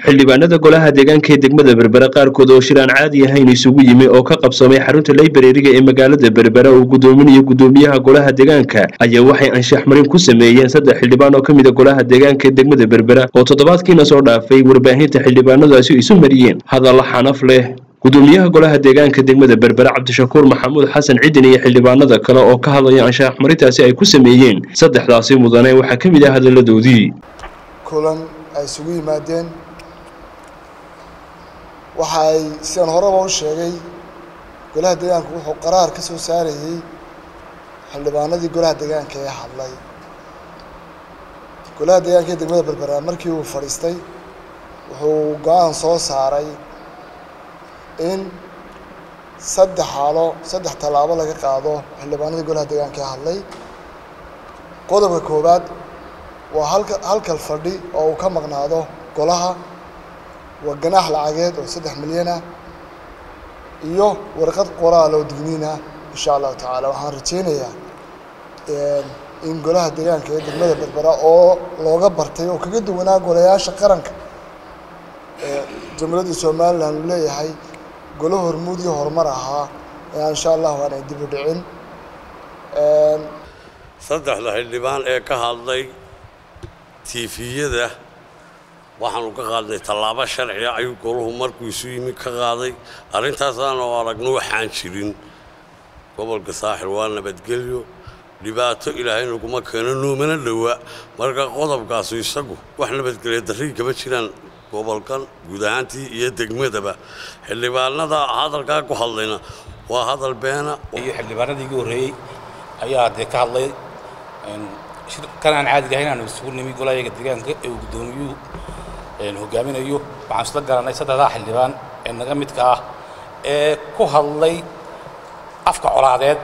xildhibaanada golaha deegaanka ee degmada berbera qaarkood oo shir aan caadi ahayn isugu yimi oo ka qabsoomay xarunta laybrariga ee magaalada berbera uu gudoominayo gudoomiyaha golaha deegaanka ayaa waxay anshax marin ku sameeyeen saddex xildhibaan oo ka mid a golaha deegaanka ee degmada berbera oo toddobaadkiina soo dhaafay warbaahinta xildhibaanadaasi isu mariyeen hadalla xanaf leh gudoomiyaha golaha deegaanka degmada berbera cabdishakuur maxamuud xasan cidin iyo xildhibaanada kale oo ka hadlaya anshax marintaasi ay ku sameeyeen saddexdaasi mudane waxaa ka mid ah hadalladoodii kulan ay isugu yimaadeen waxa ay sidaan horeba u sheegay golaha deegaanka wuxuu qaraar ka soo saarayey xildhibaanadii golaha deegaanka ee hadlay golaha deegaanka ee degmada berbera markii uu fadhiistay wuxuu go-aan soo saaray in saddex xaalo saddex tallaabo laga qaado xildhibaanadii golaha deegaanka ee hadlay qodobka koowaad waa halka halkal fadhi oo uu ka maqnaado golaha waa ganaax lacageed oo saddex milyan ah iyo warqad qoraal oo digniin ah insha allahu tacaala waxaan rajeynayaa in golaha deegaanka ee degmada berbera oo looga bartay oo kaga duwanaa golayaasha qaranka ee jamhuuriyadda somalilan uu leeyahay golo hormuud iyo horumar ahaa insha allahu aanay dib u dhicin saddexda xildhibaan ee ka hadlay tiifiyada waxaanu ka qaadnay tallaabo sharciga ayuu goluhu markuu isu yimi ka qaaday arrintaasaan oo aragno waxaan jirin gobolka saaxil waa nabadgelyo dhibaato ilaahayna kuma keeno noomana dhowa marka qodobkaasu isagu wax nabadgelya darrii kama jiraan gobolkan guud ahaantii iyo degmadaba xildhibaanada hadalkaa ku hadlayna waa hadal beena iyo xildhibaanadii igu horreeyey ayaa dee ka hadlay kan aan caadiga ahayn aanu isugu nimi golayaga deegaanka ee uu guddoomiyuhu hogaaminayo waxaan isla garanay saddexdaa xildhibaan ee naga midka ah ee ku hadlay afka colaadeed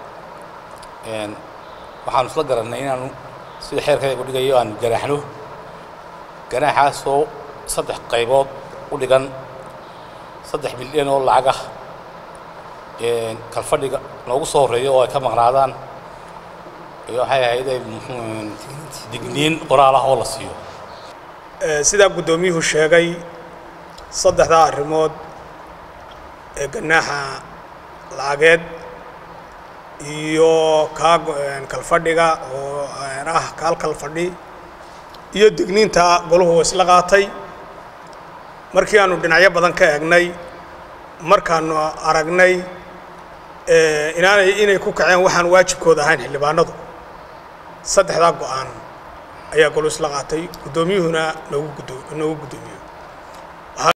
waxaanu isla garannay inaanu sida xeerkayga u dhigayo aanu ganaaxno ganaaxaasoo saddex qaybood u dhigan saddex milyan oo lacag ah kalfadhiga noogu soo horreeyo oo ay ka maqnaadaan iyo waxay ahayd digniin qoraal ah oo la siiyo sidaa guddoomiyuhu sheegay saddexdaa arrimood ee ganaaxa lacageed iyo kaa kalfadhiga oo ah kaal kalfadhi iyo digniinta golahu isla qaatay markii aanu dhinacyo badan ka eegnay markaanu aragnay inaanay inay ku kaceen waxaan waajibkooda ahayn xildhibaanadu saddexdaa go-aan ayaa golu isla qaatay guddoomiyuhuna noogu guddo noogu guddoomiyo